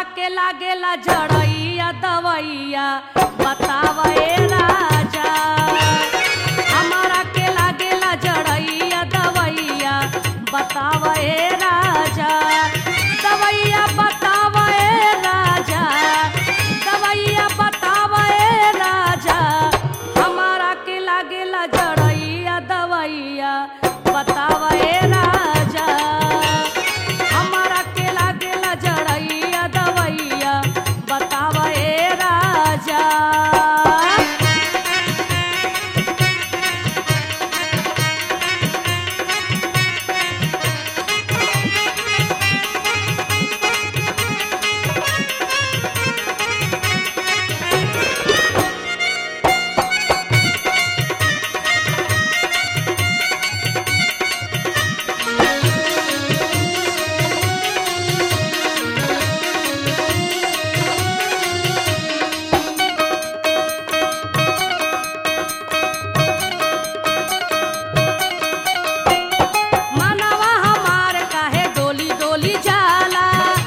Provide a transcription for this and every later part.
के लागेला जड़ैया दवैया बतावे राजा हमारा के लागेला जड़ैया दवैया बतावे राजा दवैया बतावे राजा दवैया बतावे राजा हमारा के लागेला जड़ैया दवैया बतावे राजा हमारा के लागेला जड़ैया दवैया बतावे राजा मनवा हमार काहे डोली डोली जाला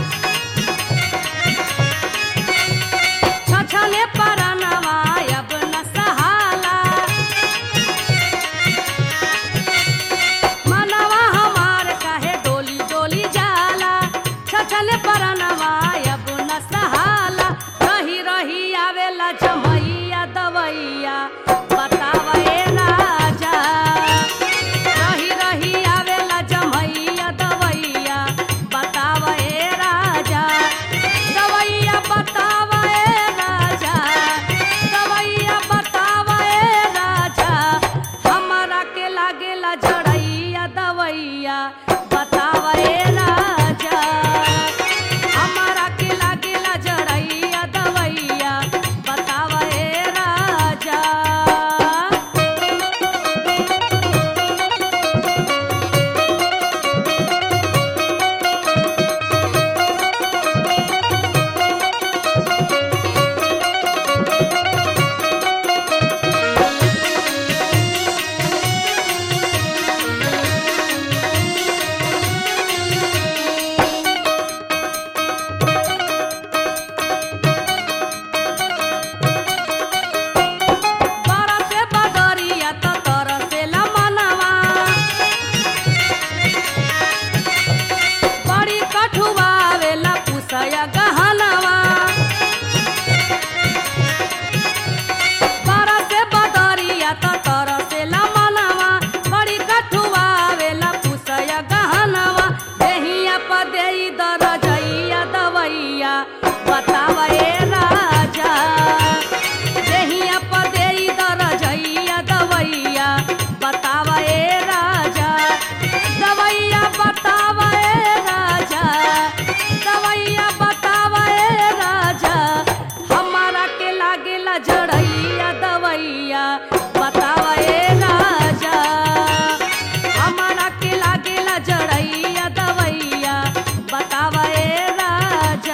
छछने परनवा अब न सहाला मनवा हमार काहे डोली डोली जाला छछने परनवा अब न सहाला रही रही आवेला जमैया दवैया बतावे राजा रही रही आवेला जमैया दवैया बतावे राजा दवैया बतावे राजा दवैया बतावे राजा हमारा के लागेला जड़ैया दवैया बतावे राजा हमारा के लागेला जड़ैया दवैया बतावे राजा बरसे बदरिया त तरसेला मनवा बड़ी कठुआवेला पुसया गहनवा बरसे बदरिया त तरसेला मनवा बड़ी कठुआवेला पुसया गहनवा देहिया प देई दरजैया दवैया बतावे राजा देहिया प देई दरजैया दवैया बतावे राजा दवैया बतावे राजा दवैया बतावे राजा हमारा के लागेला जड़ैया दवैया बतावे राजा हमारा के लागेला जड़ैया दवैया बतावे राजा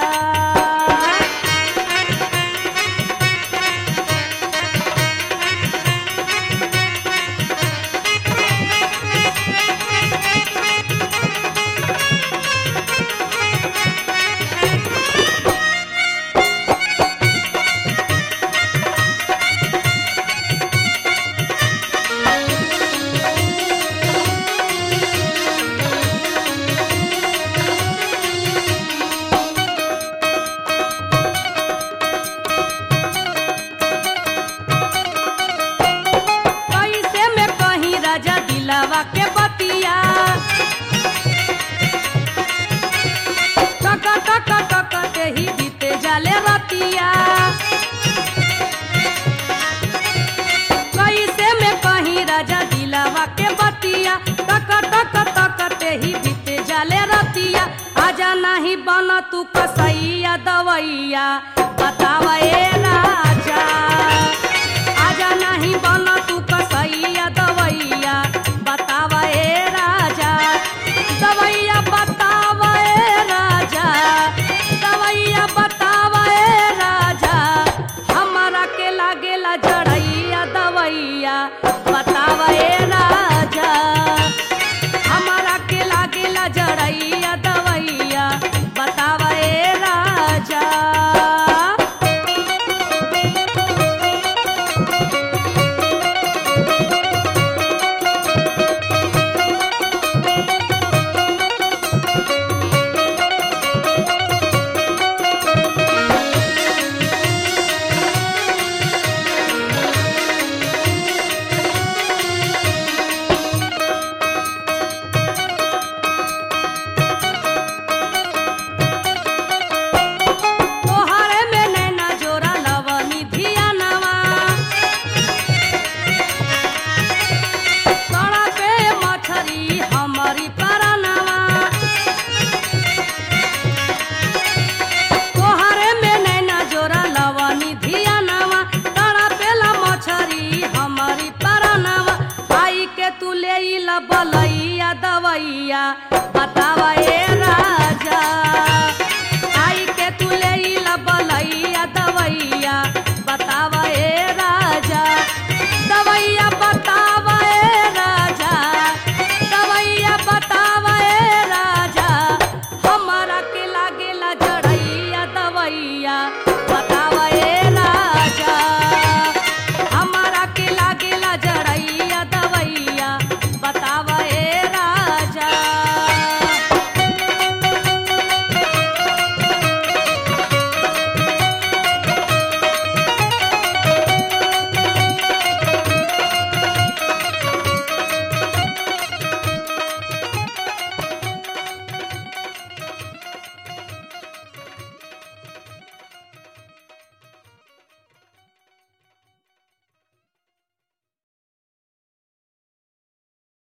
कैसे में कहीं राजा दिलावा के बतिया टक टक टक ते ही बीते जाले रतिया कैसे में कहीं राजा दिलावा के बतिया टक टक टक ते ही बीते जाले रतिया आजा नहीं बन तू कसैया दवैया बतावे राजा आजा नहीं बन